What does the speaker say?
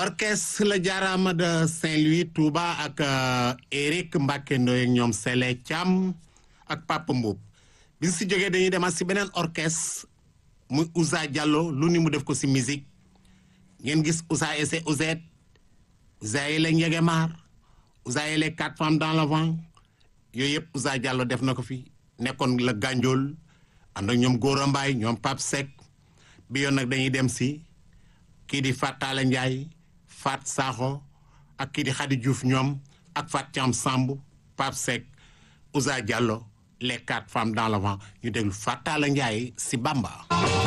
orchestre la jaaraama de Saint-Louis Touba ak Eric Mbacke Ndoye ak ñoom Sele Thiam ak Papa Mboup bi si jógee dañuy demaat si beneen orchestre muy Ousa Diallo lu ni mu def ko si musique ngeen gis Ousa ese Ouzet Ousa yi la Njegemaar Ousa yi les quatre femmes dans le vent yooyu yëpp Ousa Diallo def na ko fi nekkoon la Gandiol ànd ak ñoom Gora Mbaye ñoom Pape Seck bi yoon nag dañuy dem si kii di Fat Talla Ndiaye Fat Sakho ak kii di Khady Diouf ñoom ak Fat Thiam Samb Pape Seck Ousa Diallo les quatre femmes dans le vent ñu déglu Fat Talla Ndiaye si Bamba